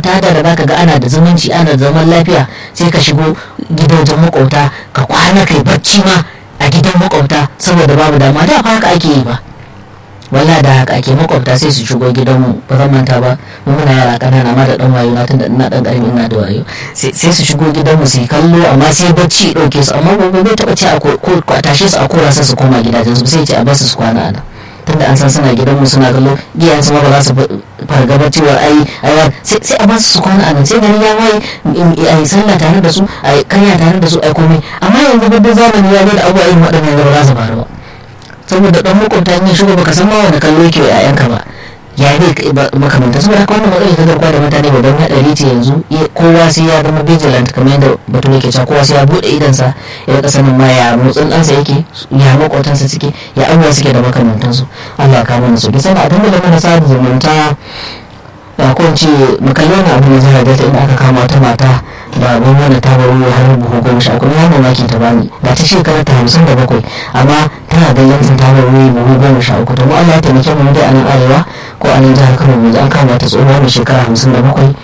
makwabta da da zaka ga ana da zumunci ana da zaman lafiya sai ka shigo gidajen makwabta ka kwana kai bacci ma a gidan makwabta saboda babu dama da fa haka ake yi ba walla da haka ake makwabta sai su shigo gidanmu ba zan manta ba mu muna yara kanana ma da dan wayo na tunda ina dan karami ina da wayo sai su shigo gidanmu su yi kallo amma sai bacci dauke su amma gobe bai taba ce a ko a tashe su a kora su su koma gidajen su sai ce a basu su kwana a nan tunda an san suna gidanmu suna kallo iyayen su ma ba za su fargaba cewa ai ai sai a basu su kwana a nan sai gari ya waye ai sallah tare da su ai kanya tare da su ai komai amma yanzu babban zamani ya da abubuwa irin waɗannan ba za su faru ba saboda dan makwabta in ya shigo baka san ma wani kallo yake wa yayanka ba ya ne makamanta saboda haka wannan matsalar ta garkuwa da mutane babban haɗari ce yanzu kowa sai ya zama vigilant kamar yadda batun yake cewa kowa sai ya buɗe idansa ya rika sanin ma ya motsin ɗansa yake ya makwabtansa suke ya abubuwa suke da makamantansu Allah ka mana sauki sannan a dangane mana sa zumunta da ko ce makalli wani abu ne zai da inda aka kama wata mata da abin wani ta baro har buhu goma sha kuma ya mamaki ta bani da ta shekara ta hamsin da bakwai amma tana da yanzu ta baro buhu goma sha uku to mu Allah ya taimake mu dai a nan arewa ko a nan jihar Kano yanzu an kama ta tsohuwa mai shekara hamsin da bakwai